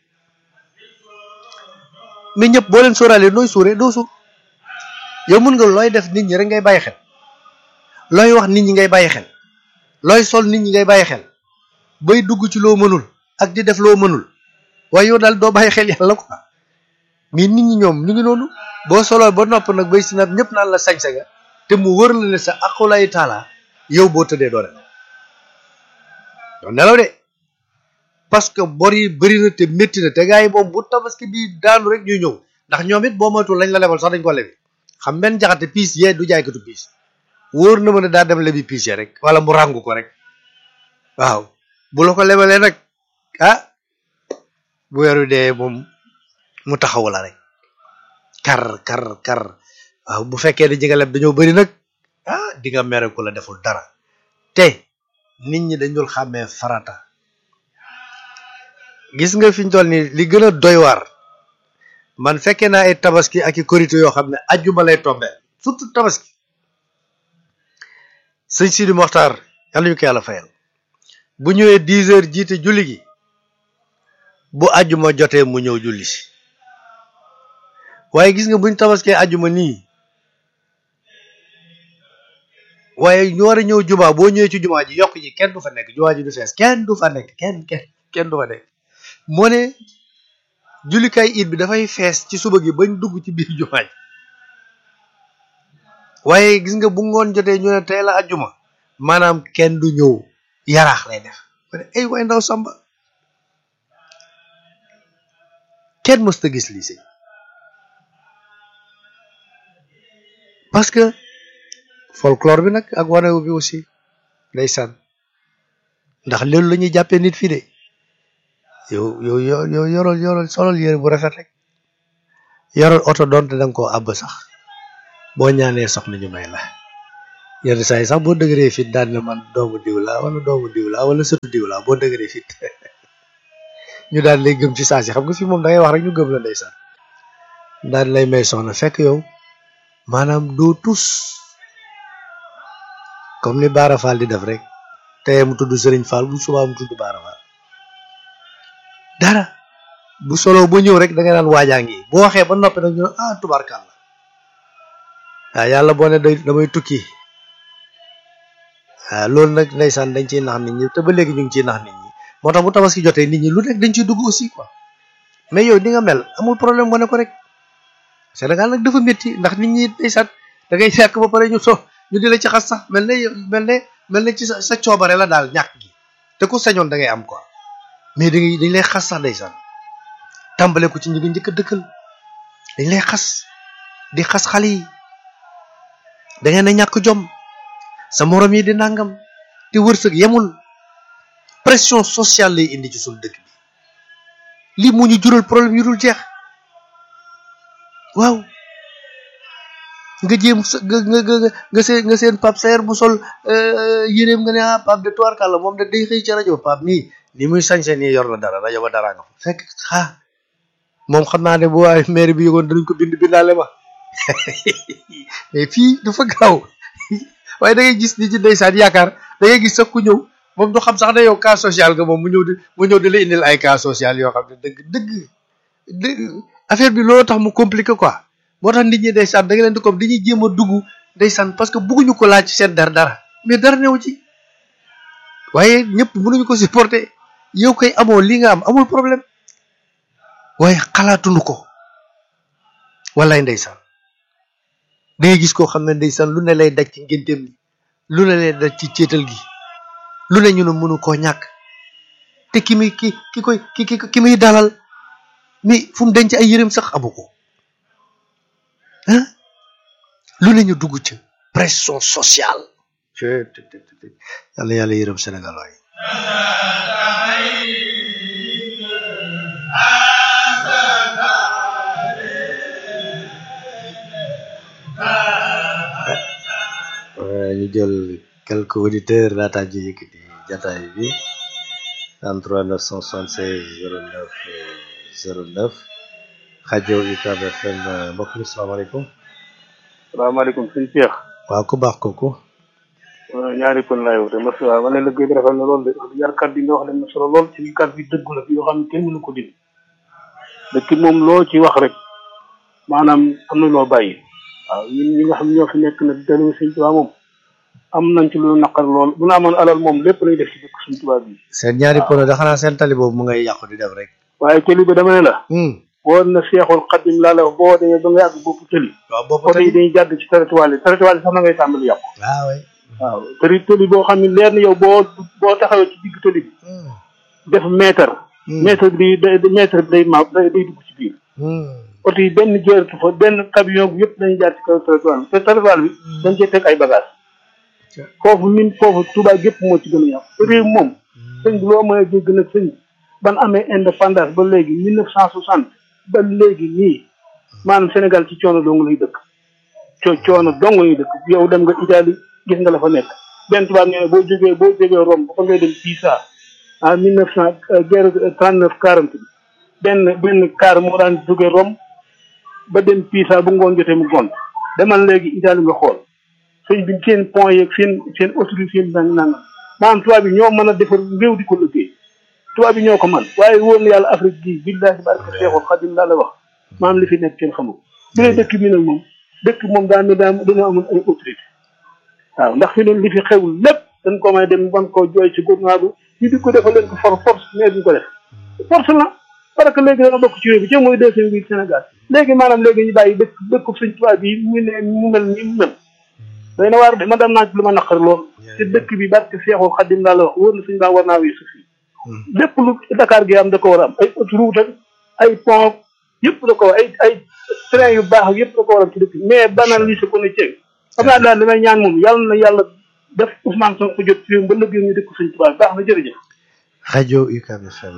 mais ñëpp boo leen sóoraalee nooy suuree doo suur yow mën nga looy def nit ñi rek ngay bàyyi xel looy wax nit ñi ngay bàyyi xel looy sol nit ñi ngay bàyyi xel bay dugg ci loo mënul ak di def loo mënul waaye yow daal doo bàyyi xel yàlla quoi mais nit ñi ñoom ñu ngi noonu boo soloo ba nopp nag bay si nag ñëpp naan la sañ-sa nga te mu wër la ne sa aqulay taala yow boo tëddee doo nelaw doo nelaw de parce que bor yi bëri na te métti na te gars yi moom bu tabaski bi daanu rek ñuy ñëw ndax ñoom it boo moytul lañ la lebal sax dañ ko lebi xam benn jaxate piis yee du jaaykatu piis wóor na ma ne daa dem lebi piis ya rek wala mu ràngu ko rek waaw bu la ko lebalee nag ah bu weeru dee moom mu taxaw la rek kar kar kar waaw bu fekkee ne jega leb dañoo bëri nag ah di nga mere ku la deful dara te nit ñi dañul xàmmee farata gis nga fi ñu toll nii li gën a doy waar man fekkee naa ay tabaski ak i korité yoo xam ne ajjuma lay tombee surtout tabaski sëñ Sidi Moxtaar yàlla ñu ko yàlla fayal bu ñëwee dix heures jiite julli gi bu ajjuma jotee mu ñëw julli si waaye gis nga buñ tabaskee ajjuma nii waaye ñu war a ñëw jumaa boo ñëwee ci jumaa ji yokk ji kenn du fa nekk jumaa ji du fees kenn du fa nekk kenn kenn kenn du fa nekk moo ne jullikaay it bi dafay fees ci suba gi bañ dugg ci biir jumaa ji waaye gis nga bu ngoon jotee ñu ne tey la ajjuma maanaam kenn du ñëw yaraax lay def ay waay ndaw samba kenn mësta gis lii si parce que folklore bi nag ak wanewu bi aussi ndeysaan ndax loolu la ñuy jàppee nit fii de yow yow yow yorol yorol solol yére bu rafet rek yorol oto doonte danga koo àbb sax boo ñaanee soxna ñu may la yenn saa yi sax boo dëgëree fit daan na man doomu diw laa wala doomu diw laa wala sëtu diw laa boo dëgëree fit ñu daan lay gëm ci saa si xam nga fi moom da ngay wax rek ñu gëm la ndeysaan daan lay may soxna fekk yow maanaam doo tus comme ni Baara Fall di def rek tey mu tudd Serigne Fall bu subaa mu tudd Baara Fall dara bu solo ba ñëw rek da nga naan waajaa ngi boo waxee ba noppi nag ñu ne ah tubaarkàlla waaw yàlla boo ne day damay tukki waaw loolu nag ndeysaan dañ ciy nax nit ñi te ba léegi ñu ngi ciy nax nit ñi moo tax bu tabaski jotee nit ñi lu nekk dañ ciy dugg aussi quoi mais yow di nga mel amul problème wane ko rek Sénégal nag dafa métti ndax nit ñi ndeysaan da ngay fekk ba pare ñu so ñu di la ci xas sax mel ne mel ne mel ne ci sa sa coobare la daal ñàkk gi te ku sañoon da ngay am quoi mais da ngay dañ lay xas sax ndeysaan tàmbale ko ci ñi nga njëkk a dëkkal dañ lay xas di xas xale yi da ngeen a ñàkk jom sa morom yi di nangam te wërsëg yemul pression sociale lay indi ci suñu dëkk bi lii moo ñu jural problème yu dul jeex waaw nga jéem sa nga nga nga nga seen nga seen Pape Saer bu sol yéreem nga ne ah Pape de Touare Kalla moom de day xëy ci rajo Pape mii ni muy sañse nii yor na dara rajo ba dara nga fa fekk ah moom xam naa ne bu waaye maire bi yëgoon danañ ko bind bindaale ma mais fii dafa gaaw waaye da ngay gis ni ci ndeysaan yaakaar da ngay gis sax ku ñëw moom du xam sax ne yow cas social nga moom mu ñëw di mu ñëw di la indil ay cas social yoo xam ne dëgg dëgg dëgg affaire bi loolu tax mu compliqué quoi moo tax nit ñi ndeysaan da nga leen di comme dañuy jéem a dugg ndeysaan parce que bëgguñu ko laaj seen dara dara mais dara newu ci waaye ñëpp mënuñu ko supporter yow koy amoo li nga am amul problème waaye xalaatuñu ko wallaay ndeysaan da ngay gis koo xam ne ndeysaan lu ne lay daj ci ngénteem li lu ne lay daj ci céetal gi lu ne ñu ne mënu koo ñàkk te ki muy ki ki koy ki ki ki muy dalal mi fu mu denc ay yërëm sax amu ko ah lu ne ñu dugg ci pression sociale yàlla yàlla yërëm Sénégal waaye ñu jël quelques auditeurs laata ji yëkkati jataay bi 33 976 09 09 rajo UCAB FM mbokk mi salaamaaleykum salaamaaleykum sëñ Cheikh waaw ku baax kooku ñaari kon laay wax de mas waaw ma ne liggéey bi rafet na lool de wax yar kat bi nga wax leen na solo lool ci kat bi dëggu la yoo xam ne kenn mënu ko dindi dëkk moom loo ci wax rek maanaam am na loo bàyyi waaw ñun ñi nga xam ñoo fi nekk nag dalimu sëñ Tuubaa moom am nañ ci lu naqar lool bu na amoon alal moom lépp lay def ci dëkk sëñ Tuubaa bi seen ñaari pono da xanaa seen tali boobu mu ngay yàqu di def rek waaye tëli bi dama ne la boo na seexul xaddim laa la wax boo demee ba nga yàgg bopp tëli waaw boobu oto yi dañuy jàdd ci territoire yi territoire yi sax na ngay tàmbali yàqu waaw waay waaw tëli tëli boo xam ne leer na yow boo boo taxawee ci digg tëli bi def mètre mètre bi day mètre bi day ma day day dugg ci biir oto yi benn jërëtu fa benn camion bu yëpp dañuy jaar ci kaw territoire bi te territoire bi dañ cee teg ay bagage foofu min foofu Touba gépp moo ci gën a yàqu te réew moom sëñ bi loo mën a dégg nag sëñ ban amee indépendance ba léegi mille neuf cent soixante ba léegi nii maanaam Sénégal ci coono dong lay dëkk co coono dong lay dëkk yow dem nga Italie gis nga la fa nekk benn tubaab nee na boo jógee boo jógee Rome ba fa ngay dem Pisa en mille neuf cent guerre trente neuf quarante bi benn benn car moo daan jógee Rome ba dem Pisa bu ngoon jotee mu gont demal léegi Italie nga xool sëñ bi seen pont yeeg seen seen autorité seen nang nangam maanaam tubaab bi ñoo mën a defar réew di ko liggéey tubaab bi ñoo ko man waaye wóor na yàlla Afrique gii billahi barke Seexul Xadim laa la wax maanaam li fi nekk kenn xamul bi ne dëkk bi nag moom dëkk moom daa ne daa dañoo amoon ay autorité waaw ndax fi ne li fi xewul lépp dañ ko may dem ban koo jooy ci gouvernement bi ñu di ko defal leen ko for force mais duñ ko def force la parce que léegi dana bokk ci réew bi ci mooy deuxième bi Sénégal léegi maanaam léegi ñu bàyyi dëkk dëkku suñ tubaab bi mu ne mu mel ni mu mel day na waar de ma dem naa ci lu ma naqar lool te dëkk bi barke Seexul Xadim laa la wax wóor na suñ baa war naa weesu fii lépp lu Dakar gi am da ko war a am ay autoroute ak ay pont yëpp da ko war ay ay train yu baax yëpp da ko war a am ci dëkk bi mais banaliser ko ne ceeb xam naa daal li may ñaan moom yàlla na yàlla def Ousmane Sonko jot ci réew ba lëggee ñu dëkk suñ tubaab baax na jërëjëf rajo UCAB FM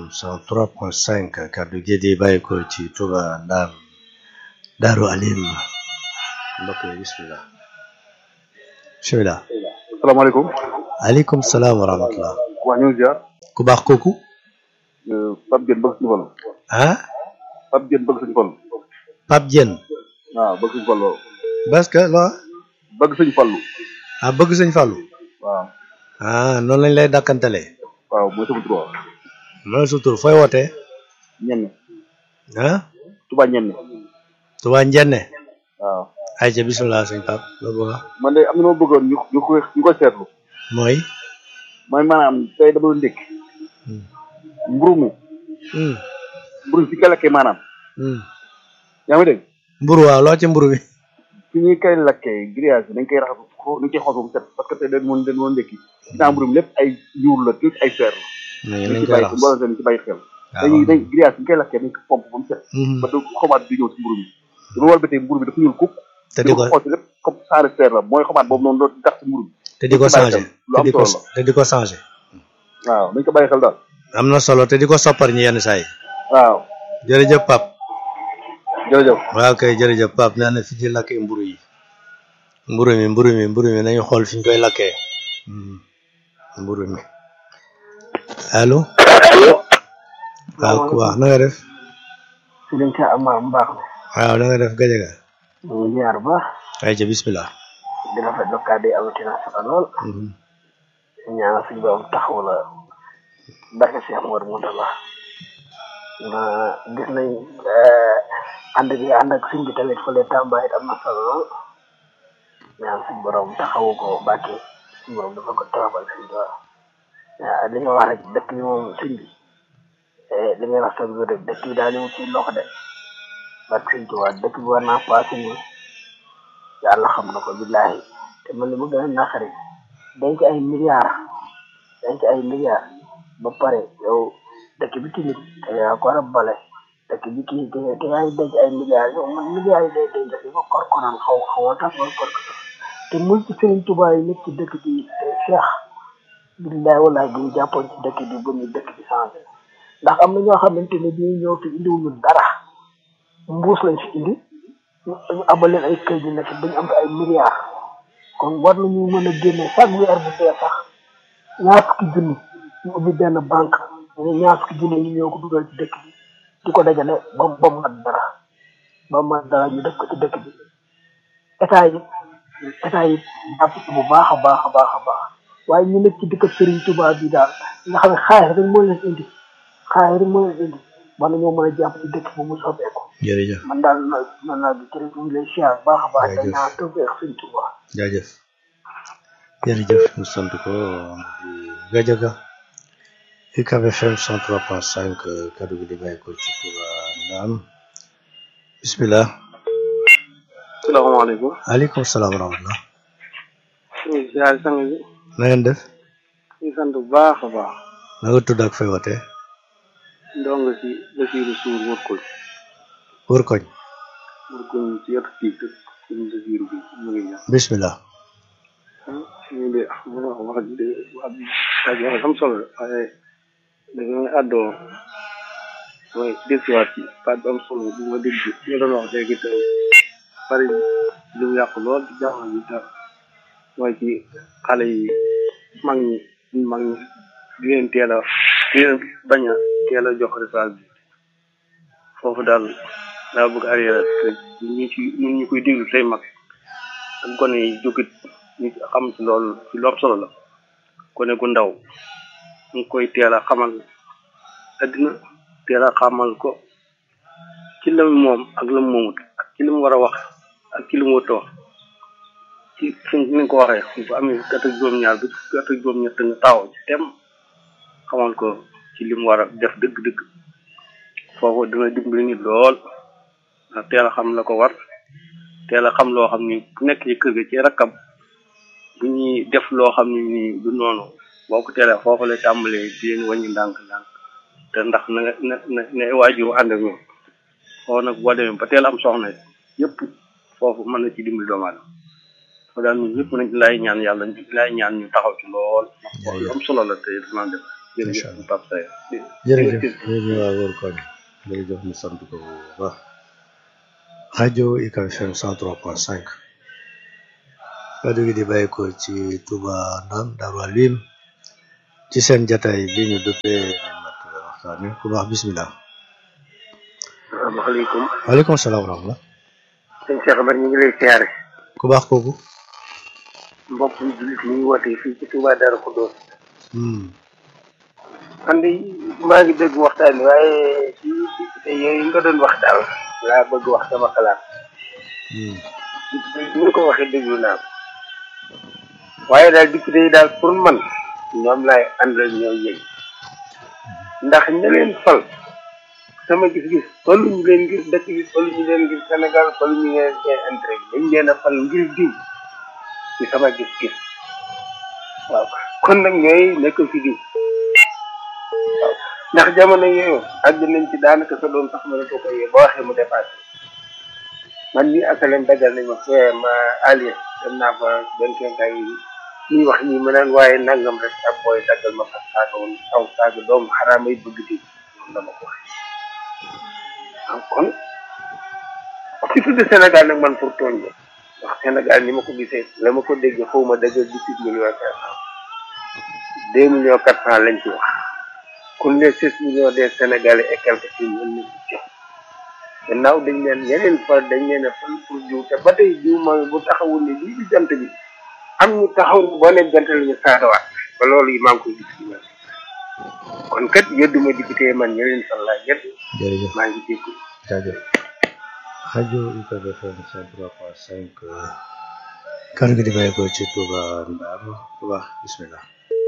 103.5 kaddu gi di bàyyi ko ci Touba Ndar Daaru Alim mbokk yi bismillah bisimilah salaamaaleykum aleykum salaam wa rahmatullah waa ñu ngi ziar ku baax kooku Pape Diène bëgg suñu fallu ah Pape Diène bëgg suñu fallu Pape Diène waaw bëgg suñu fallu parce que lo bëgg suñu fallu ah bëgg sëñ Fallou waaw ah noonu lañ lay dàkkantalee waaw mooy sama tur waaw loolu sa tur fooy wootee ñenn ah Touba ñenn Touba Njenne waaw ay ca bisimilah sëñ Pape loolu bëgg wax man de am na ma bëggoon ñu ñu koy ñu koy seetlu mooy mooy maanaam tey dama doon ndékki Hmm. mburu mi Hmm. mburu fi koy lakkee maanaam Hmm. yaa ngi dégg mburu waaw loo ci mburu bi fi ñuy koy lakkee grillage bi dañ koy raxas ko dañ koy xool ba mu set parce que tey dañ mën dañ mën ndékki dinaa mburu mi lépp ay ñuul la tuuti ay fer la nañ dañ nañ ci koy bàyyi raxas mbooloo seen ci bàyyi xel waaw dañuy dañ grillage bi ñu koy lakkee dañ ko pompe ba mu set Mhm. ba du xomaat bi ñëw si mburu mi dama war ba tey mburu bi dafa ñuul kuk te di ko xool si lépp comme saare fer la mooy xomaat boobu noonu doon tax si mburu bi te di ko dañ ci bàyyi changé xel. lu te am di ko solo te di ko changé waaw dañ ko bàyyi xel daal am na solo te di ko soppar ñi yenn saa yi waaw jërëjëf Pape jërëjëf waaw kay jërëjëf Pape nee na fi ci lakkee mburu yi mburu mi mburu mi mburu mi nañu xool fi ñu koy lakkee Mhm. mburu mi allo waaw ku baax na nga def si dañ ca am am baax na waaw na nga def gajaga ñu ngi ziar bu baax ay ca bismillah di rafetlu kàddu yi amati na solo lool Mhm. ñaanal suñu borom taxaw la barke Cheikh Mor Moutala na gis nañ ànd bi ànd ak suñ bi tamit fële Tamba it am na solo lool ñaan suñu borom taxawu ko bàkke suñu borom dafa ko tawabal suñu borom waaw li nga wax rek dëkk bi moom suñ bi li ngay wax sax rek dëkk bi daal ñu ci loxo de barke suñ tubaab dëkk bi war naa passé ni yàlla xam na ko billaahi te man li mu gën a naqari denc ay milliards denc ay milliards ba pare yow dëkk bi tamit te yaa ko war a bale dëkk bi kii te te yaa ngi denc ay milliards yow man milliards yi day denc fi ba kor konaan xaw xaw a tax ba kor ko te mul ci Sëriñ Tuubaa yi nekk ci dëkk bi te Cheikh billaay wallaay bu ñu jàppoon ci dëkk bi ba ñu dëkk bi changé ndax am na ñoo xamante ne bii ñëw fi indiwuñu dara mbuus lañ fi indi ñu ñu abal leen ay kër yu nekk dañu am ay milliards kon war nañu mën a génne chaque weer bu dee sax ñaar fukki junni ñu ubbi benn banque ñu ñaar fukki junni ñu ñëw ko dugal ci dëkk bi di ko dajale ba mu ba mu mat dara ba mu mat dara ñu def ko ci dëkk bi état yi état yi jàpp ci bu baax a baax a baax a baax waaye ñu nekk ci dëkk Serigne Touba bi daal nga xam ne xaalis rek moo leen indi xaalis rek moo leen indi war nañoo mën a jàpp ci dëkk bu mu soppeeku jërëjëf man daal man daal di kër ñu ngi lay siyaar bu baax a baax te Jërëjëf. ñaan tawfeex Serigne Touba jaajëf jërëjëf ñu sant ko di gajaga UCAB FM 103.5 kaddu gi di bàyyi ko ci Touba Ndam bismillah salaamaaleykum aleykum salaam wa rahmatullah ñu ngi ziar sang bi na ngeen def ñu ngi sant bu baax a baax na nga tudd ak fay wootee ndong si Basiiru Suur wër ko wër koñ wër ko ci yett kii dëkk suñ Basiiru bi mu ngi ñaan bismillah ñu de mën wax wax ji de wax ji wax ji wax am solo la waaye dafa may àddoo mooy dégsiwaat ci baat bu am solo bu ma dégg ñu doon wax léegi te bari lu mu yàqu lool ci jamono bi te mooy ci xale yi mag ñi suñ mag ñi di leen teel a di leen bañ a teel a jox référence bi foofu daal daa bëgg arrière te ñu ci ñun ñu koy déglu tey mag ak gone yi jógit ñu xam ci loolu ci lu am solo la gone gu ndaw ñu ngi koy teel a xamal addina teel a xamal ko ci la mu moom ak la mu moomut ak ci li mu war a wax ak ci li mu wëttoo ci fi ni nga ko waxee bu amee fukki at ak juróom-ñaar ba fukki at ak juróom-ñett nga taxaw ci tem xamal ko ci li mu war a def dëgg-dëgg foofu dina dimbali nit lool ndax teel a xam la ko war teel a xam loo xam ni bu nekk ci kër ga ci rakkam bu ñuy def loo xam ne nii du noonu boo ko teelee foofu lay tàmbalee di leen wàññi ndànk-ndànk te ndax na nga na na na waajur ànd ak ñoom foofu nag boo demee ba teel am soxna yëpp foofu mën na ci dimbali doomu aadama foofu daal ñun ñëpp nañ laay ñaan yàlla ñu laay ñaan ñu taxaw ci lool ndax foofu lu am solo la te dinaa def Incha jërëjëf Pape Saye jërëjëf ñu waa wër koñ jërëjëf ñu sant ko bu baax rajo UCAB FM 103.5 kàddu gi di bàyyi ko ci Touba Ndam Darou Alim ci seen jataay bi ñu duppee mat waxtaane ku baax bismillah asalaamaaleykum waaleykum salaam wa rahmatulah sëñ Cheikh Amar ñu ngi lay siyaare ku baax kooku mbokk yi jullit yi ñu woote fii ci Touba Darou Khoudoss hmm man de maa ngi dégg waxtaan wi waaye ci député yooyu nga doon wax daal laa bëgg wax sama xalaat hmm ni nga ko waxee déglu naa ko waaye daal député yi daal pour man ñoom laay àndal ñoo yëg ndax ña leen fal sama gis-gis falu ñu leen ngir dëkk bi falu ñu leen ngir Sénégal falu ñu leen seen intérêt bi dañ leen a fal ngir diw ci sama gis-gis waaw kon nag ñooy nekk fi diw waaw ndax jamono yooyu àgg nañ ci daanaka sa doom sax mënatoo ko yee ba waxee mu dépassé man mii asalem dagal nañ ma fee ma allié dem naa fa benn kenkaay yi ñuy wax ñi ma naan waaye nangam rek ab booy daggal ma fa saaga woon aw saaga doomu xaraam ay bëgg di noonu la ma ko waxee waaw kon ci tudd Sénégal nag man pour tooñ la ndax Sénégal ni ma ko gisee la ma ko déggee xaw ma dëgg dix-huit millions cinq cent deux millions quatre cent lañ ci wax kon les six millions des Sénégalais et quelques ci mën na ci gannaaw dañ leen yeneen fal dañ leen a fal pour jiw te ba tey jiw mooy bu taxawul ne lii di jant bi am ñu taxaw boo ne jant la ñu saadawaat ba loolu yi maa ngi koy gis ci man kon kat yëdduma député man yeneen fal laa yëdd jërëjëf maa ngi dégg jaajëf rajo UCAB FM 103.5 kàddu gi di bàyyi ko ci Touba Ndam ku baax bismillah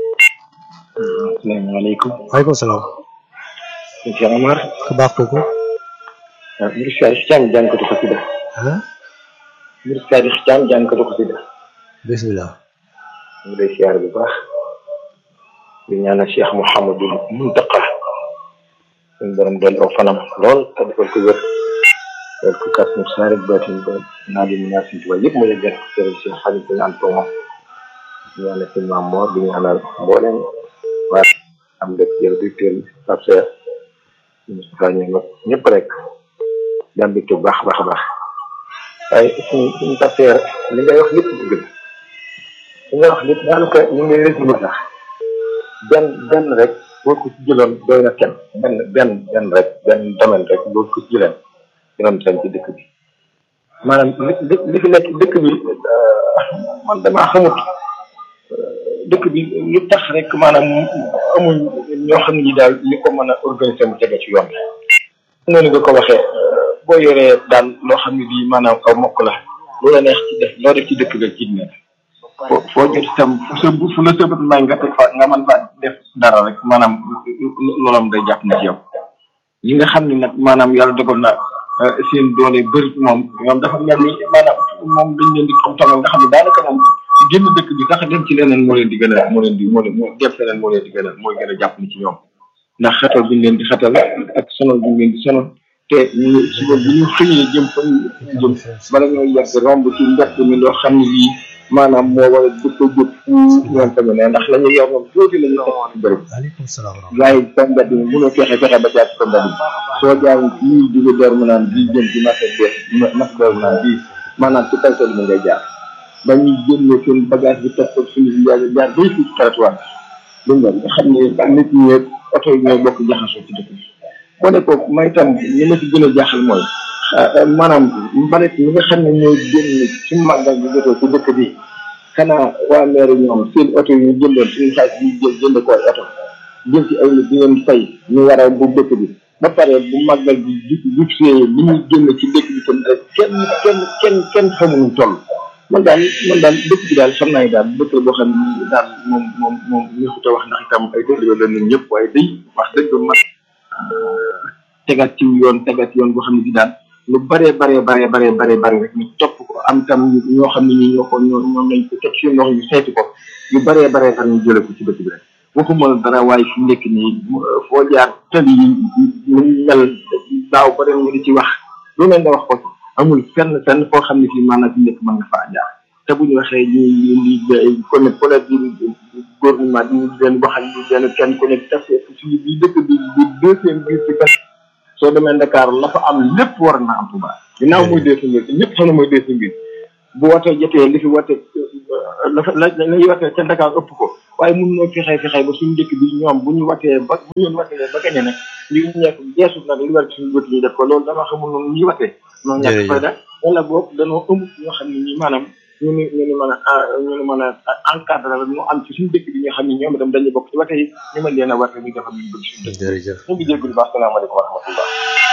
asalaamaaleykum waaleykum salaam sëñ Cheikh Amar ku baax kooku ah mbir Sadio Thiam jànkatu xasida ah mbir Sadio Thiam jànkatu xasida bismillah ñu ngi lay siyaare bu baax di ñaanal Cheikh Mouhamadul Muntaqa suñu borom doon aw fanam lool te defal ko wér defal ko kas mu saare baatin ba naa di ñaan suñu tubaab yëpp mu leen jël sëriñ Cheikh Xadim suñu ànd ko moom di ñaanal suñu maam Mor di ñaanal mbooleem waa am dëkk jël di teel Pape Cheikh Moustapha ñoom ak ñëpp rek daan bi bu baax a baax a baax waaye suñu suñu tafeer li ngay wax lépp dëgg la li ngay wax lépp daanaka ñu ngi lay résumé sax benn benn rek boo ko ci jëloon doy na kenn benn benn benn rek benn domaine rek boo ko ci jëloon dinoon sañ ci dëkk bi maanaam li li li fi nekk dëkk bi man damaa xamut dëkk bi lu tax rek maanaam amuñ ñoo xam ne ñi daal li ko mën a organiser mu tege ci yoon bi noonu nga ko waxee boo yoree daal loo xam ne bii maanaam aw mokk la lu la neex ci def loo def ci dëkk bi ci nekk foo foo jot itam fu sa fu la sëbat may nga teg fa nga mën fa def dara rek maanaam loolam day jàpp na ci yow ñi nga xam ne nag maanaam yàlla dogal na seen doole bëri moom ñoom dafa mel ni maanaam moom dañ leen di xam tamal nga xam ne daanaka moom génn dëkk bi sax dem ci leneen moo leen di gën a moo leen di moo leen moo dem feneen moo leen di gën a mooy gën a jàpp ni ci ñoom ndax xatal bi ñu leen di xatal ak sonal bi ñu leen di sonal te ñu suba bu ñu xëyee jëm fa ñu jëm bala ñoo yegg romb ci mbett mi loo xam ne lii maanaam moo war a dëkk jóg ñoom tamit ne ndax la ñu yor moom tuuti la ñu teg ci bëri waaleykum salaam wa rahmatulah waaye sa mbedd mi mënoo fexe fexe ba jaar ci sa mbedd mi soo jaaree fii jóge door mu naan bii jëm ci marché bees marché door mu naan bii maanaam ci kaw tali mi ngay jaar ba ñuy génne seen bagage bi teg ko suñu jaar jaar bay fii ci trottoir bi nga xam ne nit ñi ak oto yi ñooy bokk jaxasoo ci dëkk bi boo ne ko may tam li ma ci gën a jaaxal mooy maanaam mbalit mi nga xam ne ñooy génn ci màggal bi jotee ci dëkk bi xanaa waa maire ñoom seen oto yi ñu jëndoon suñu xaalis yi jël jënd ko ay oto jël ci ay nit di leen fay ñu war a bu dëkk bi ba pare bu màggal bi ju jub see li ñuy génn ci dëkk bi tam rek kenn kenn kenn kenn xamuñu toll man daal man daal dëkk bi daal xam naa ne daal dëkk la boo xam ne daal moom moom moom neexut a wax ndax itam ay dëkk la ñun ñëpp waaye day wax dëgg man tegaat ci yoon tegaat yoon boo xam ne bi daal lu baree baree baree baree baree bare rek ñu topp ko am tam ñoo xam ne ñi ñoo ko ñoo ñoom lañ ko teg ci loxo ñu seeti ko yu baree baree bare ñu jële ko ci dëkk bi rek waxuma dara waaye fi nekk nii foo jaar tali yi ñu mel daaw ba ren ñu di ci wax lu ne nga wax ko amul fenn fenn foo xam ne fii maanaam fi nekk mën nga faa jaar te bu ñu waxee ñu ñu ñu kon collègue bi gouvernement bi ñu leen waxal ñu leen kenn ku nekk tas suñu bi dëkk bi bi deuxième biir ci kan soo demee Dakar la fa am lépp war na am Touba ginnaaw mooy deuxième biir ñëpp xam ne mooy deuxième biir bu watee jotee li fi wate la fa la la ñuy watee ca Dakar ëpp ko waaye mun noo fexee fexee ba suñu dëkk bi ñoom bu ñu watee ba bu ñu leen watee ba gañe nag li ñu nekk geesu nag li war ci suñu bët ñu def ko loolu dama xamul noonu ñuy watee noonu ñàkk fayda wala boobu danoo ëmb ñoo xam ne ñi maanaam ñu ni ñu ni mën a ñu ni mën a encadré la ñu am ci suñu dëkk bi ñoo xam ne ñoom itam dañuy bokk ci wate yi ñu mën leen a wate ñu defal ñu bëgg suñu dëkk jërëjëf ñu ngi jéggul baax salaamaaleykum wa rahmatullah